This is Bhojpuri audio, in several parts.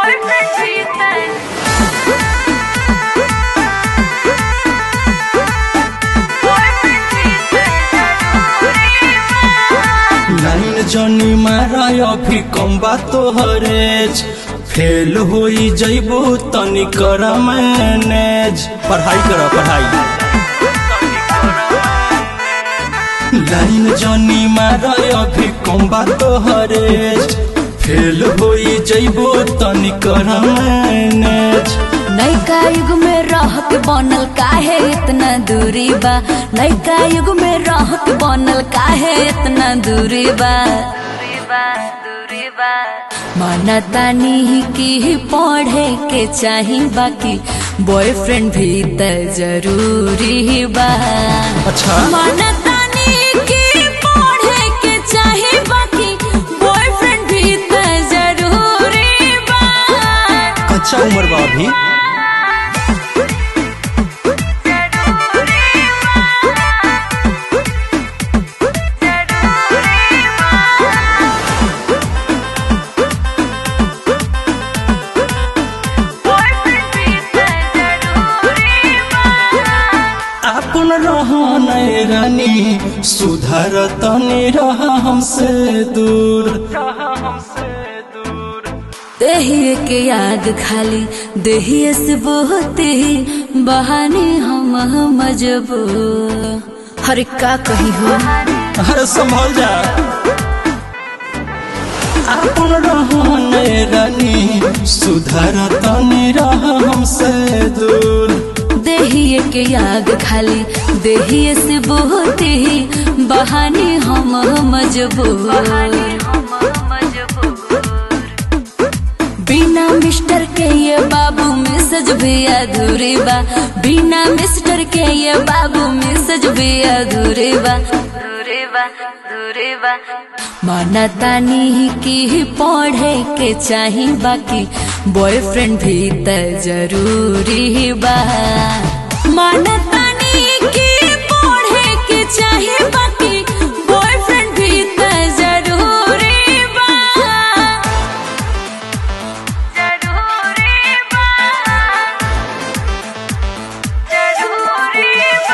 Boyfriend cheating. Boyfriend cheating. Line जनी मारा अभी कम बा तोहरेज फेल होई जइबो तनी कर मैनेज पढ़ाई कर पढ़ाई लाइन जनी मारा अभी कम बा तोहरेज फेल होई जइबो तनी कर मैनेज नैका युग में रह के बनल काहे इतना दूरी बा नैका युग में रह के बनल काहे इतना दूरी बा दूरी बा मानतानी ही की पढ़े के चाही बाकी बॉयफ्रेंड भी त जरूरी बा अच्छा मानतानी की पढ़े के चाही बाकी बॉयफ्रेंड भी त जरूरी बा अच्छा उम्र बा अभी Boyfriend cheating. अपन रहन रानी सुधार तनी रह हमसे दूर देहिए के याद खाली देहिए से बहुत ही बहाने हम मजबूर हर का कही हो अरे संभल जा अपन रहन रानी सुधार तनी रह हमसे दूर देहिए के याद खाली देहिए से बहुत ही बहाने हम मजबूर बिना मिस्टर के ये बाबू मैसेज भी अधूरी बा बिना मिस्टर के ये बाबू मैसेज भी अधूरी बा अधूरी बा अधूरी बा मानतानी की पढ़े के चाही बाकी बॉयफ्रेंड भी त जरूरी बा मानतानी की पढ़े के चाही बाकी बॉयफ्रेंड भी त जरूरी बा जरूरी बा जरूरी बा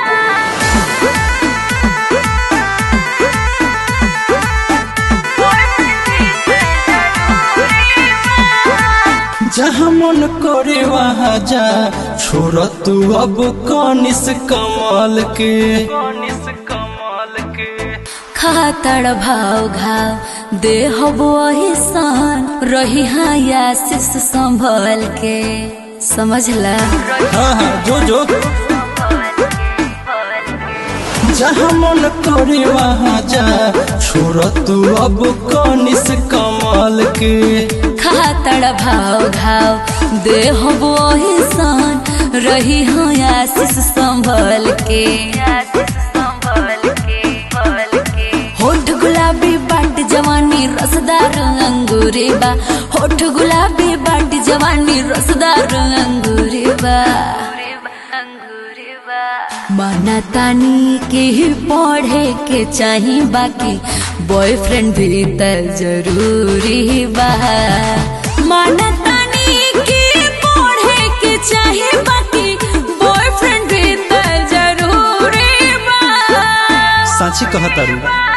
जहाँ मन करे वहाँ जा छोड़ तू अब कनिस कमल के खातड़ भाव घाव दे हबो सान रही हाँ आशीष संभल के समझला हाँ हाँ जो जो जहाँ मन करे वहाँ जा छोड़ तू अब कनिस कमल के खातड़ भाव घाव दे हबो सान रही हाँ आशीष संभल के होठ गुलाबी बाट जवानी रसदार अंगूरी बा होठ गुलाबी बाट जवानी रसदार अंगूरी बा मानतानी के ही पढ़े के चाही बाकी बॉयफ्रेंड भी त जरूरी बा मानतानी के पढ़े के चाही बाकी बॉयफ्रेंड भी त जरूरी बा साची कहतारू